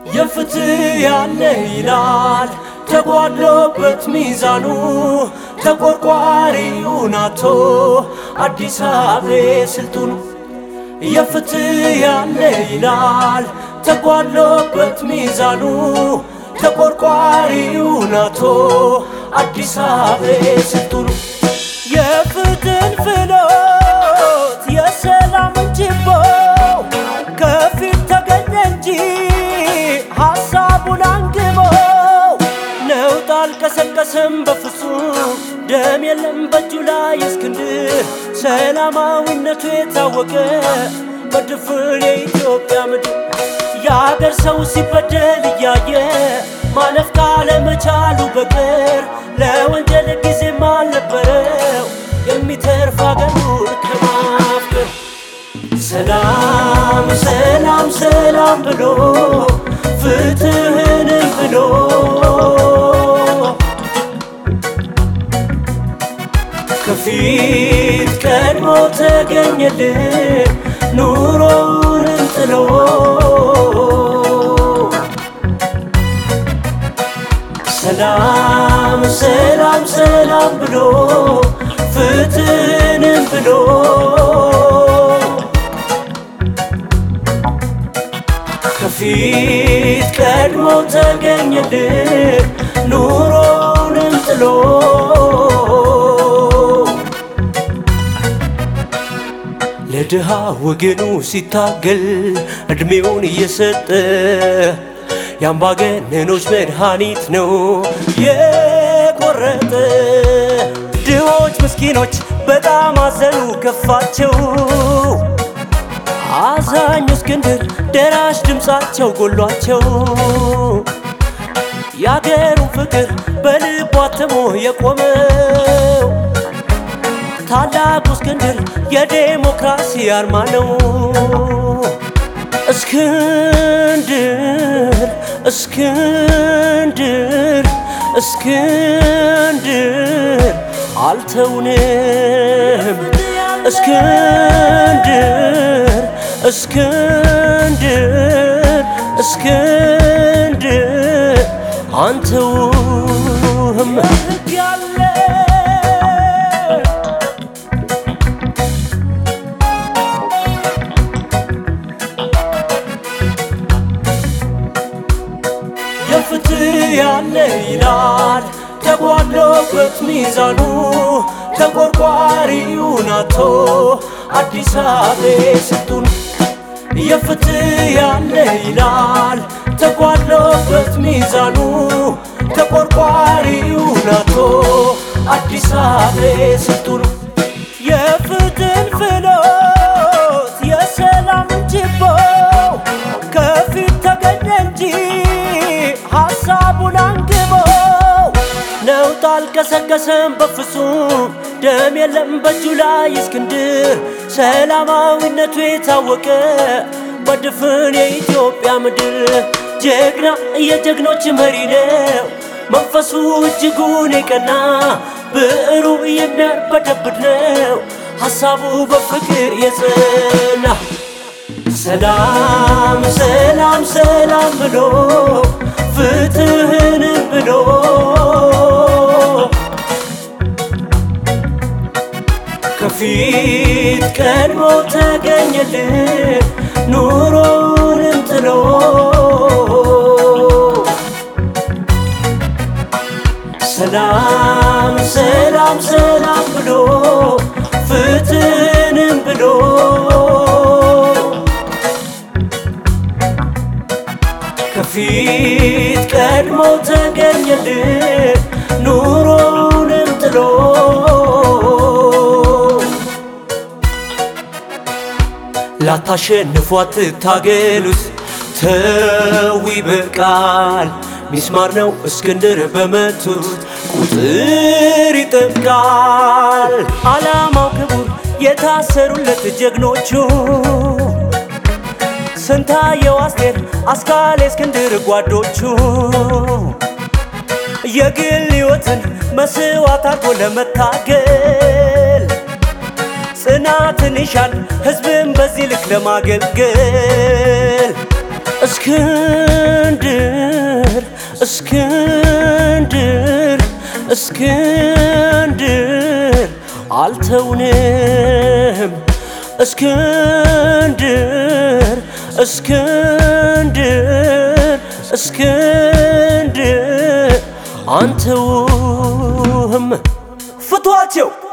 የፍትህ ያለ ይላል ተጓድሎበት ሚዛኑ ተቆርቋሪውን አቶ አዲስ አበባ ስልጡኑ የፍትህ ያለ ይላል ተጓድሎበት ሚዛኑ ተቆርቋሪውን አቶ አዲስ አበባ ስልጡኑ የፍትህን ፍሎት የሰላምን ችቦ ከፊት ተገኘ እንጂ ሐሳቡን አንግቦ ነውጥ አልቀሰቀሰም በፍጹም ደም የለም በእጁ ላይ እስክንድር ሰላማዊነቱ የታወቀ በድፍን የኢትዮጵያ ምድር የአገር ሰው ሲበደል እያየ ማለፍ ካለመቻሉ በቀር ለወንጀል ጊዜም አልነበረው የሚተርፍ አገሩን ከማፍቀር ሰላም ሰላም ሰላም ብሎ ፍትህንም ብሎ ከፊት ቀድሞ ተገኘልን ኑሮውንም ጥሎ ሰላም ሰላም ሰላም ብሎ ፍትህንም ብሎ ከፊት ቀድሞ ተገኘልን ኑሮውንም ጥሎ ለድሃ ወገኑ ሲታገል እድሜውን እየሰጠ የአምባገነኖች መድኃኒት ነው የቆረጠ። ድሆች ምስኪኖች በጣም አዘኑ ከፋቸው። አዛኙ እስክንድር ደራሽ ድምፃቸው ጎሏቸው። የአገሩን ፍቅር በልቡ አትሞ የቆመው ታላቁ እስክንድር የዴሞክራሲ አርማ ነው። እስክንድር እስክንድር እስክንድር አልተውንም እስክንድር እስክንድር እስክንድር አንተውም ያለ የፍትህ ያለ ይላል ተጓድሎበት ሚዛኑ ተቆርቋሪውን አቶ አዲስ አበባ ስልጡን የፍትህ ያለ ይላል ተጓድሎበት ሚዛኑ ተቆርቋሪውን አቶ አዲስ አበባ ስልጡን የፍትህን ፍሎት የሰላምን ችቦ ከፊት ተገኘ እንጂ ሐሳቡን አንግቦ ነውጥ አልቀሰቀሰም በፍጹም ደም የለም በእጁ ላይ እስክንድር ሰላማዊነቱ የታወቀ በድፍን የኢትዮጵያ ምድር ጀግና የጀግኖች መሪ ነው መንፈሱ እጅጉን የቀና ብዕሩ የሚያርበደብድ ነው ሐሳቡ በፍቅር የጸና ሰላም ሰላም ሰላም ብሎ ፍትህንም ብሎ ከፊት ቀድሞ ተገኘልን ኑሮውንም ጥሎ ሰላም ሰላም ሰላም ብሎ ፍትህንም ብሎ ከፊት ቀድሞ ተገኘልን ኑሮውንም ጥሎ ላታሸንፏት ትታገሉት ተው ይበቃል። ሚስማር ነው እስክንድር በመቱት ቁጥር ይጠብቃል። ዓላማው ክቡር የታሰሩለት ጀግኖቹ ስንታየው አስቴር አስካሌ እስክንድር ጓዶቹ የግል ሕይወትን መስዋዕት አድርጎ ለመታገል ጽናትን ይሻል ሕዝብን በዚህ ልክ ለማገልገል እስክንድር እስክንድር አልተውንም እስክንድር እስክንድር እስክንድር አንተውም ፍቷቸው